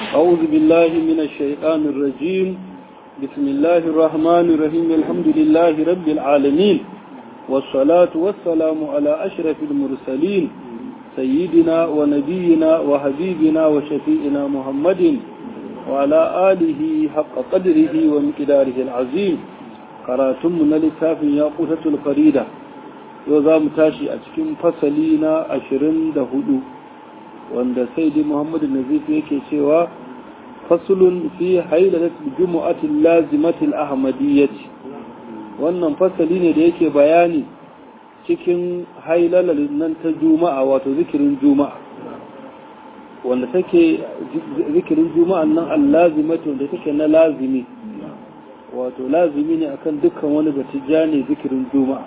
أعوذ بالله من الشيطان الرجيم بسم الله الرحمن الرحيم الحمد لله رب العالمين والصلاة والسلام على أشرف المرسلين سيدنا ونبينا وحبيبنا وشفيئنا محمد وعلى آله حق قدره ومقداره العظيم قراتم للتاف ياقوتة الفريدة يوزام تاشي أتكم فصلين أشرين دهدو wanda sai dai muhammadu nazif yake cewa fasulun fi hailalatul jumu'atil lazimatil ahmadiyyati wannan fasali ne da yake bayani cikin hailalar nan ta juma'a wato zikirin juma'a wanda take zikirin juma'an nan allazimati wanda take na lazimi wato lazimi ne akan dukkan wani batijani zikirin juma'a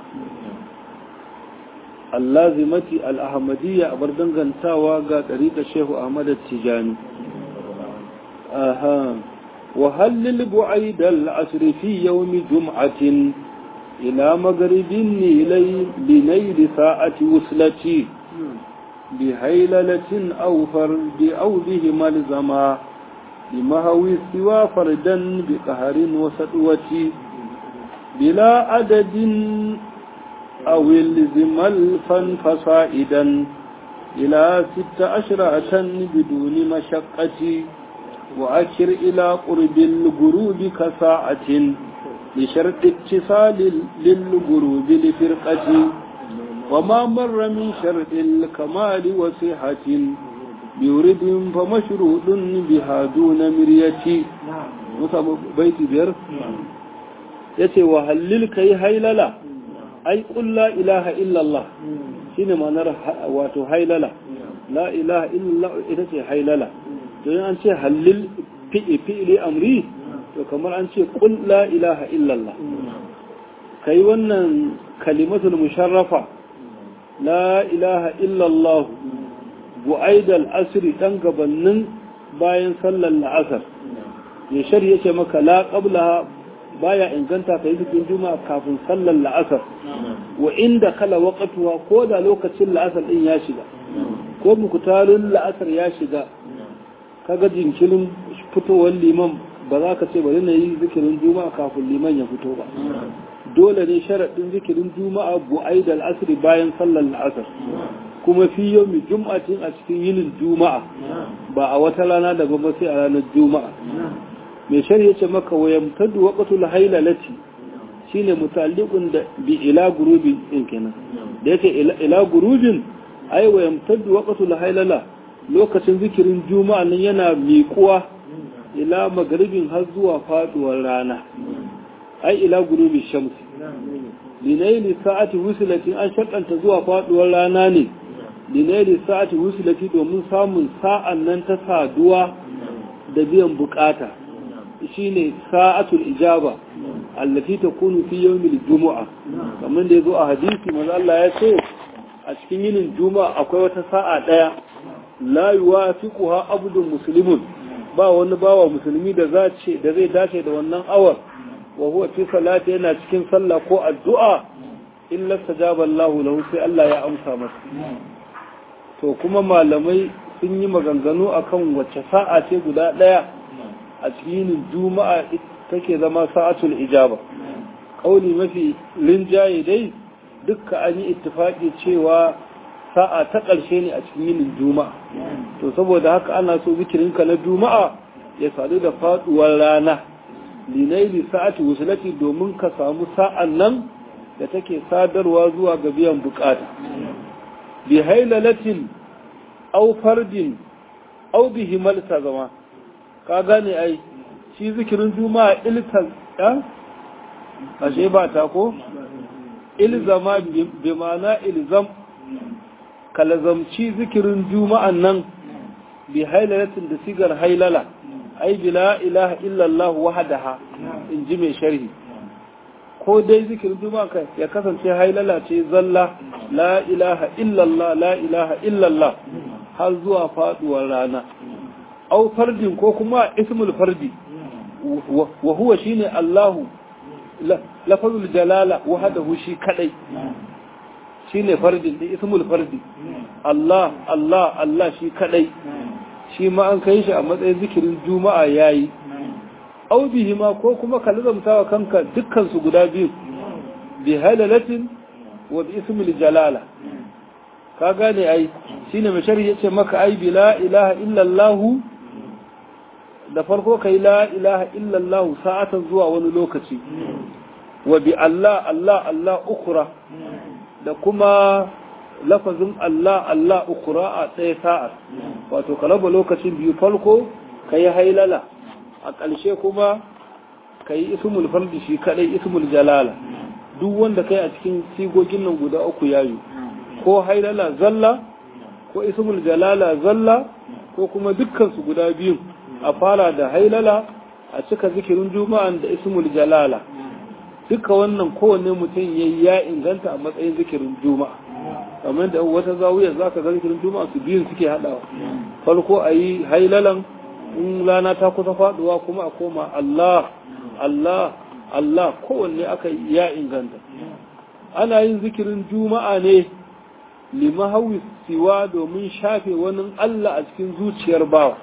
allazimati al'ahmadiyya a bar dangantawa ga ɗariƙa shehu ahmad tijani aha wahallil bu'aid al'asr fi yawm jum'atin ila maghribin nilay linayl sa'ati wuslati bi haylalatin aw fardi aw bihi malzama بمهوي سوى فردا بقهر وسطوة بلا عدد أو الزم الفن فصائدا إلى ست عشرة بدون مشقة وأشر إلى قرب الغروب كساعة لشرط اتصال للغروب لفرقة وما مر من شرط الكمال وصحة بورد فمشروط بها دون مرية بيت بير يتي وهلل كي هيللا ai ƙun la ilaha illallah shi ne ma'anar wato hailala la ilaha illallah ita ce hailala don an ce hallil fi'ili amri to kamar an ce ƙun la ilaha illallah ka yi wannan kalimatul musharrafa la ilaha illallah bu'aidal asiri ɗan gabanin bayan sallar la'asar ya shari'a ce maka la ƙabla baya inganta ka yi cikin juma'a kafin sallar la'asar wa inda kala waqtuwa ko da lokacin la'asar din ya shiga ko mukutalin la'asar ya shiga kaga jinkirin fitowar liman ba za ka ce bari na yi zikirin juma'a kafin liman ya fito ba dole ne sharaɗin zikirin juma'a bu'aid al-asr bayan sallar la'asar kuma fi yawmi jum'atin a cikin yinin juma'a ba a wata rana daban ba sai a ranar juma'a mai shari'a ce maka wa yamtaddu waqtul hailalati shine mutalliqun da bi ila gurubi din kenan da yake ila gurubin ai wa yamtaddu waqtul hailala lokacin zikirin juma'a nan yana miƙuwa ila magaribin har zuwa faduwar rana ai ila gurubi shamsi linaili sa'ati wusilati an shakanta zuwa faduwar rana ne linaili sa'ati wusilati domin samun sa'an nan ta saduwa da biyan bukata shine sa'atul ijaba allati takunu fi yawmil jumu'a kamar da yazo a hadisi manzo Allah ya ce a cikin yinin juma'a akwai wata sa'a daya la yuwafiquha abdun muslimun ba wani bawa musulmi da za ce da zai dace da wannan awar wa huwa fi salati yana cikin sallah ko addu'a illa sajaba Allah lahu sai Allah ya amsa masa to kuma malamai sun yi maganganu akan wacce sa'a ce guda daya a cikin juma'a take zama sa'atul ijaba kauli mafi linjaye dai dukka an yi ittifaki cewa sa'a ta ƙarshe ne a cikin yinin juma'a to saboda haka ana so zikirinka na juma'a ya sadu da faduwar rana linaili sa'ati wusulati domin ka samu sa'an nan da take sadarwa zuwa ga biyan bukata bi hailalatin aw fardin aw bihi malta zama ka gane ai shi zikirin juma'a iltal ya ashe ba ta ko ilzama bi ma'ana ilzam kalazamci zikirin juma'an nan bi hailalatin da sigar hailala ai bi la ilaha illallah wahdaha in ji mai sharhi ko dai zikirin juma'a ya kasance hailala ce zalla la ilaha illallah la ilaha illallah har zuwa faduwar rana au fardin ko kuma ismul fardi wa huwa shine Allahu lafazul jalala wahdahu shi kadai shine fardin da ismul fardi Allah Allah Allah shi kadai shi ma an kai shi a matsayin zikirin juma'a yayi au bihima ko kuma ka lazamta wa kanka dukkan su guda biyu bi halalatin wa bi ismil jalala ka gane ai shine mai sharhi yace maka ai bi la ilaha illa allah da farko kai la ilaha illa allah sa'atan zuwa wani lokaci wa bi allah allah allah ukhra da kuma lafazin Allah Allah ukura a ɗaya sa'ar wato ka raba lokacin biyu farko ka yi hailala a ƙarshe kuma ka yi ismul fardi shi kaɗai ismul jalala duk wanda kai a cikin sigogin nan guda uku yayu ko hailala zalla ko ismul jalala zalla ko kuma dukkansu guda biyu a fara da hailala a cika zikirin juma'an da ismul jalala duka wannan kowanne mutum ya inganta a matsayin zikirin juma'a kamar da wata zawiyar za ka ga zikirin juma'a su biyun suke haɗawa farko a yi hailalan in rana ta kusa faɗuwa kuma a koma Allah Allah Allah kowanne aka ya inganta ana yin zikirin juma'a ne limahawi siwa domin shafe wani Allah a cikin zuciyar bawa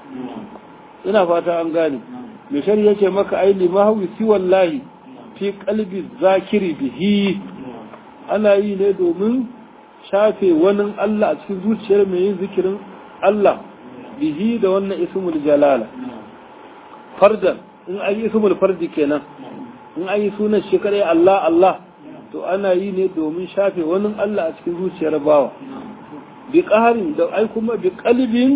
ina fata an gane mai shari'a ce maka ai limahawi siwallahi fi kalbi zakiri bihi ana yi ne domin shafe wani Allah a cikin zuciyar mai yin zikirin Allah bihi da wannan ismul jalala fardan in an yi ismul fardi kenan in an yi sunan shi kadai Allah Allah to ana yi ne domin shafe wani Allah a cikin zuciyar bawa bi qaharin da ai kuma bi qalbin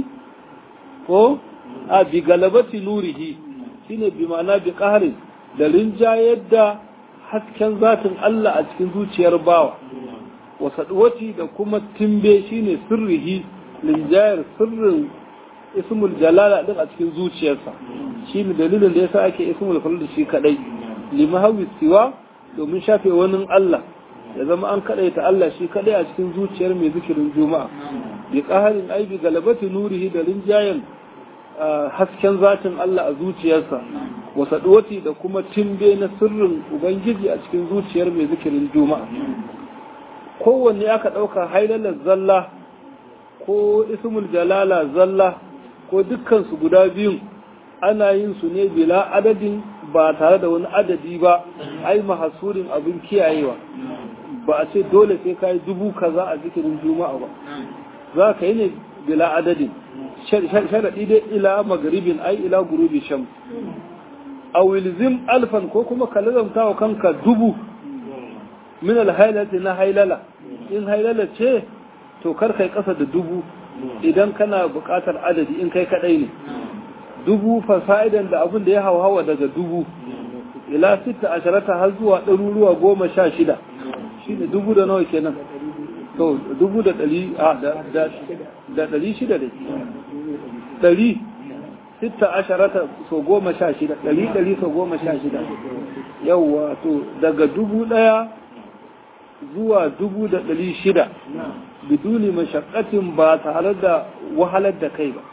ko a bi galabati nurihi shine bi ma'ana bi qaharin da rinjayar da hasken zatin Allah a cikin zuciyar bawa wasaɗuwaci da kuma timbe shine sirrihi rinjayar sirrin ismul jalala din a cikin zuciyarsa shine dalilin da yasa ake ismul falal shi kadai limahawi siwa domin shafe wani Allah ya zama an kadaita Allah shi kadai a cikin zuciyar mai zikirin juma'a bi qaharin aibi galabati nurihi da rinjayen hasken zatin Allah a zuciyarsa wasaɗuwati da kuma timbe na sirrin ubangiji a cikin zuciyar mai zikirin juma'a kowanne aka ɗauka hailalar zalla ko ismul jalala zalla ko dukkansu guda biyun ana yin su ne bila adadin ba tare da wani adadi ba ai mahasurin abin kiyayewa ba a ce dole sai ka yi dubu kaza a zikirin juma'a ba za ka yi ne bila adadin sharaɗi dai ila magaribin ai ila gurubi sham a wilzim alfan ko kuma ka lazamta wa kanka dubu min alhailati na hailala in hailala ce to kar kai kasa da dubu idan kana buƙatar adadi in kai kadai ne dubu fasa'idan da abin da ya hawa daga dubu ila sita asharata har zuwa ɗaruruwa goma sha shida shine dubu da nawa kenan to dubu da ɗari a da ɗari shida ne ɗari sita asharata so goma sha shida ɗari ɗari so goma sha shida yawwa to daga dubu ɗaya zuwa dubu da ɗari shida biduni mashakatin ba tare da wahalar da kai ba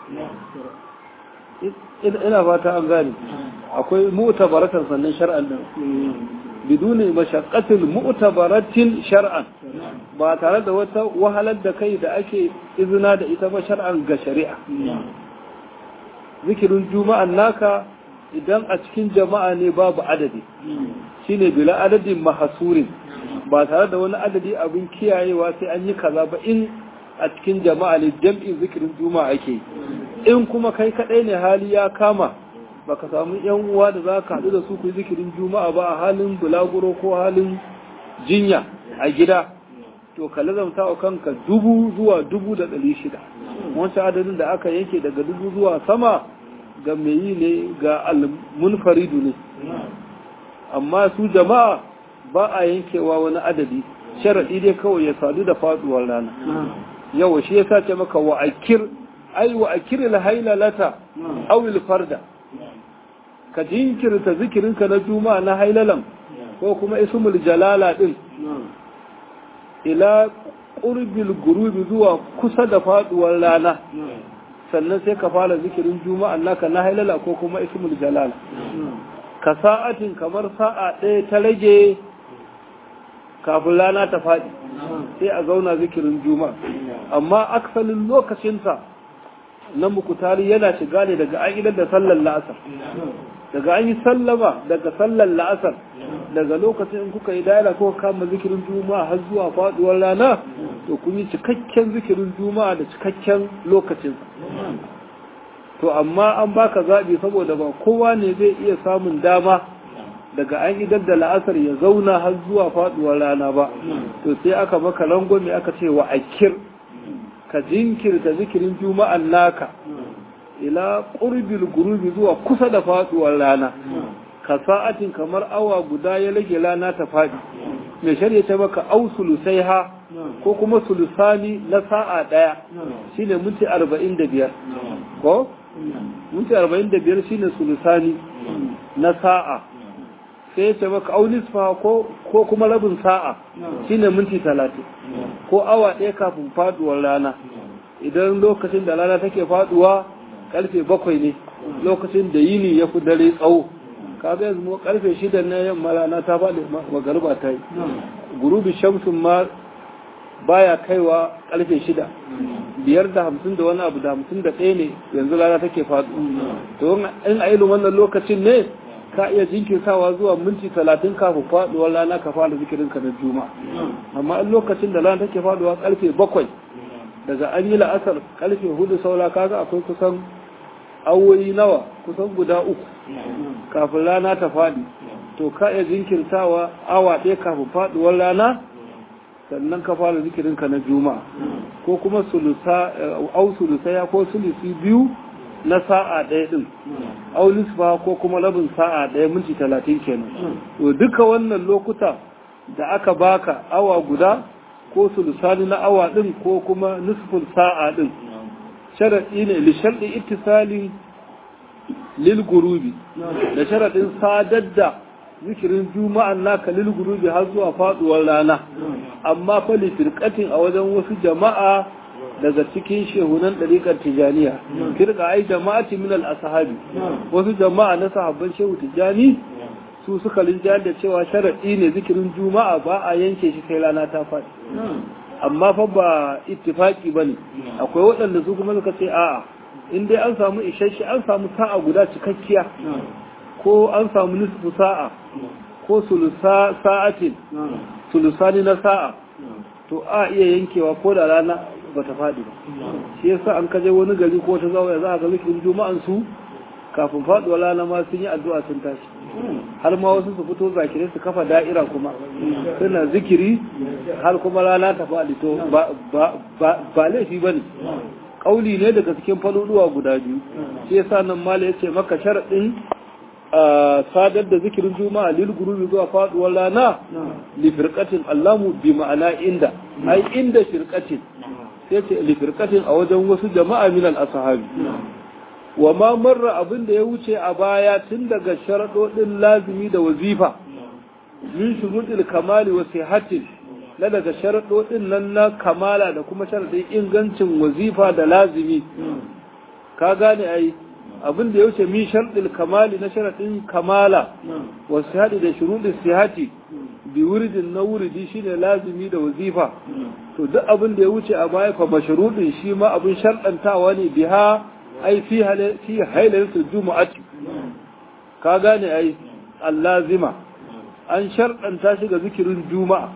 ina fata an gane akwai mu'tabaratan sannan shar'an din biduni mashakatin mu'tabaratin shar'an ba tare da wata wahalar da kai da ake izina da ita ba shar'an ga shari'a zikirin juma'an naka idan a cikin jama'a ne babu adadi shine bila adadin mahasurin ba tare da wani adadi abin kiyayewa sai an yi kaza ba in a cikin jama'a ne jam'in zikirin juma'a ake in kuma kai kadai ne hali ya kama baka samu yan uwa da za ka haɗu da su ku zikirin juma'a ba a halin bulaguro ko halin jinya a gida to ka lazamta wa kanka dubu zuwa dubu da ɗari shida wancan adadin da aka yanke daga dubu zuwa sama ga mai yi ne ga almunfaridu ne amma su jama'a ba a yankewa wani adadi sharaɗi dai kawai ya sadu da faɗuwar rana yawa shi ya sace maka wa akir ai wa akir hailalata awil farda ka jinkirta zikirinka na juma'a na hailalan ko kuma ismul jalala din ila qurbil gurubi zuwa kusa da faduwar rana sannan sai ka fara zikirin juma'a naka na hailala ko kuma ismul jalala ka sa'atin kamar sa'a ɗaya ta rage kafin rana ta faɗi sai a zauna zikirin juma'a amma aksalin lokacinsa na mukutari yana shiga ne daga an idar da sallar la'asar daga an yi sallama daga sallar la'asar daga lokacin in kuka yi daila ko kama zikirin juma'a har zuwa faduwar rana to kun yi cikakken zikirin juma'a da cikakken lokacin to amma an baka zaɓi saboda ba kowa ne zai iya samun dama daga an idar da la'asar ya zauna har zuwa faduwar rana ba to sai aka maka rangwame aka ce wa akir ka jinkirta zikirin juma'an naka ila qurbil gurubi zuwa kusa da faduwar rana ka sa'atin kamar awa guda ya rage rana ta fadi mai shari'a ta maka au sulusaiha ko kuma sulusani na sa'a daya shine minti 45 ko minti 45 shine sulusani na sa'a sai ta maka au nisfa ko ko kuma rabin sa'a shine minti 30 ko awa ɗaya kafin faduwar rana idan lokacin da rana take faduwa karfe bakwai ne lokacin da yini ya fi dare tsawo kaga yanzu mu karfe shida na yamma rana ta faɗi magarba ta yi gurubi shamsun ma baya kaiwa karfe shida biyar da hamsin da wani abu da hamsin da ɗaya ne yanzu rana take faɗo to in a irin wannan lokacin ne ka iya jinkirtawa zuwa minti talatin kafin faɗuwar rana ka fara zikirin ka na juma amma in lokacin da rana take faɗuwa karfe bakwai daga an yi la'asar karfe hudu saura kaga akwai kusan awoyi nawa kusan guda uku kafin rana ta faɗi to ka iya jinkirtawa awa ɗaya kafin faɗuwar rana sannan ka fara zikirinka na juma'a ko kuma sulusa au sulusaya ko sulusi biyu na sa'a ɗaya ɗin au nisfa ko kuma rabin sa'a ɗaya minti talatin kenan to duka wannan lokuta da aka baka awa guda ko sulusani na awa ɗin ko kuma nisfin sa'a ɗin sharaɗi ne li sharɗi ittisali lil gurubi da sharaɗin sadar da zikirin juma'an naka lil gurubi har zuwa faɗuwar rana amma fa li firqatin a wajen wasu jama'a daga cikin shehunan ɗariƙar tijaniya firka ai jama'ati min al-ashabi wasu jama'a na sahabban shehu tijani su suka linjayar da cewa sharaɗi ne zikirin juma'a ba a yanke shi sai rana ta faɗi amma fa ba ittifaki bane akwai waɗanda su kuma suka ce a'a in dai an samu isasshe an samu sa'a guda cikakkiya ko an samu nisfu sa'a ko sulusa sa'atin sulusani na sa'a to a iya yankewa ko da rana ba ta faɗi ba shi yasa an kaje wani gari ko ta zawo za a ga zikirin juma'an su kafin faɗuwa rana ma sun yi addu'a sun tashi har ma wasu su fito zakirai su kafa da'ira kuma suna zikiri har kuma rana ta faɗi to ba laifi ba ne ƙauli ne daga cikin faluduwa guda biyu shi yasa nan mala ya ce maka sharaɗin sadar da zikirin juma'a lil gurubi zuwa faɗuwar rana li firqatin allamu bi ma'ana inda ai inda firqatin sai ce li firqatin a wajen wasu jama'a min al ashabi wa ma marra abin da ya wuce a baya tun daga sharaɗoɗin lazimi da wazifa min shuruɗil kamali wa sihatin na daga sharaɗoɗin nan na kamala da kuma sharaɗin ingancin wazifa da lazimi ka gane ai abin da ya wuce min sharɗil kamali na sharaɗin kamala wa sihati da shuruɗin sihati bi wuridin na wuridi shine lazimi da wazifa to duk abin da ya wuce a baya fa mashruɗin shi ma abin sharɗantawa ne biha ai fi fi hailatul jumu'ati ka gane ai allazima an sharɗanta shi ga zikirin juma'a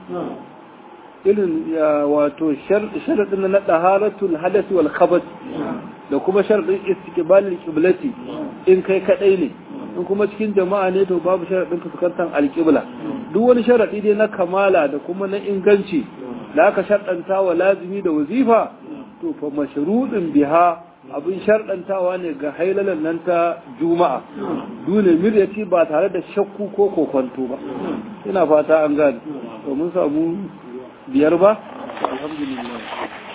irin wato sharaɗin na ɗaharatul hadasi wal khabas da kuma sharaɗin istiqbalil qiblati in kai kadai ne in kuma cikin jama'a ne to babu sharaɗin fuskantar alƙibla duk wani sharaɗi dai na kamala da kuma na inganci da aka sharɗanta wa lazimi da wazifa to fa mashruɗin biha abin sharɗantawa ne ga hailalan nan ta juma'a dole miryati ba tare da shakku ko kokonto ba ina fata an gane to mun samu biyar ba alhamdulillah